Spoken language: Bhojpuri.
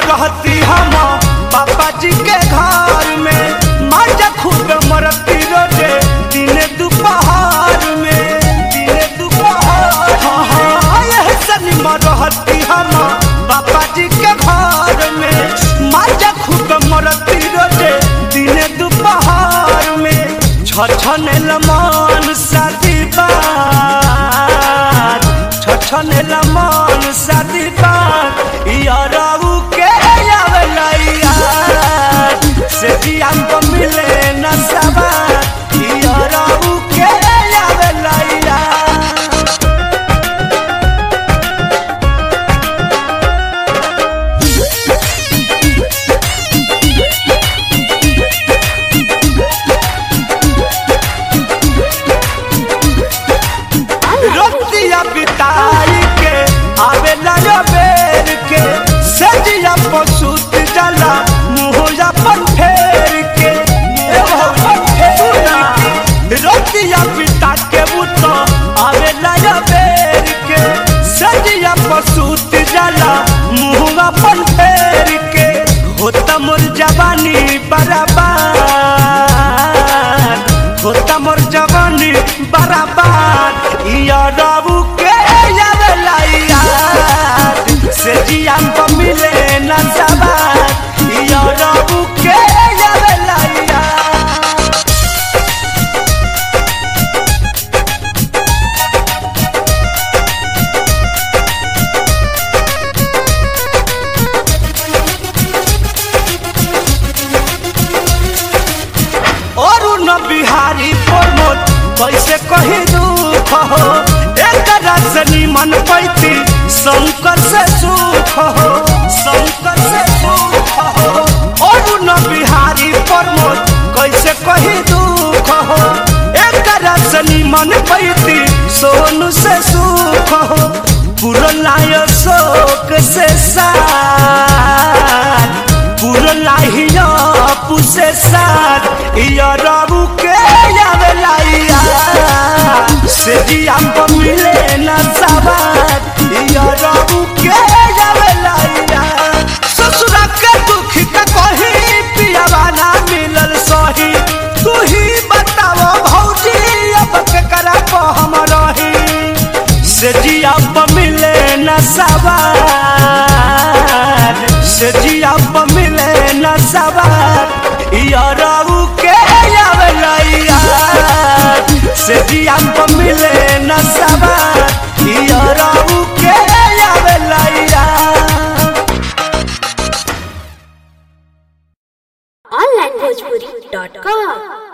रहती हम पापा जी के घर में माजा खूब मरती रोजे दिने दोपहर में दिने दोपहर हाँ हाँ यह सनीमा रहती हम पापा जी के घर में माजा खूब मरती रोजे दिने दोपहर में छछन लमन शादी बात छछन लमन शादी बात यारऊ के आवेला यार से जियान को मिले न सबा यारऊ के आवेला यार रोतिया बिताई के आवेला रे बेर के सजिया पसुत जला मुहोया पर फेर के ए भौजी सुना रोतिया बिता के बुतो आवेला रे बेर के सजिया पसुत जला मुहोया पर फेर के होता मोर जवानी बराबर होता मोर जवानी बराबर इया रबू के यावेला याद से जियान को मिले न सबार इया रबू के यावेला याद और न बिहारी प्रमोद कैसे कही दुख हो एक रजनी मन पैती शंकर से सुख हो शंकर से सुख हो और न बिहारी प्रमोद कैसे कही दुख हो एक रजनी मन पैती सोनू से सुख हो पुरलाय शोक से साथ पुरलाहिया पुसे साथ इया रबू के आवेला यार से जिया को मिले न सवार इया रबू के आवेला यार ससुरा के दुख का कही पियावा ना मिलल सही तू ही बताओ भौजी अब के करा को हम रही से जिया प मिले न सवार से जिया प मिले न सवार यारू के आवेला यार से जिया प मिले न सवार यारू के आवेला यार onlinebhojpuri.com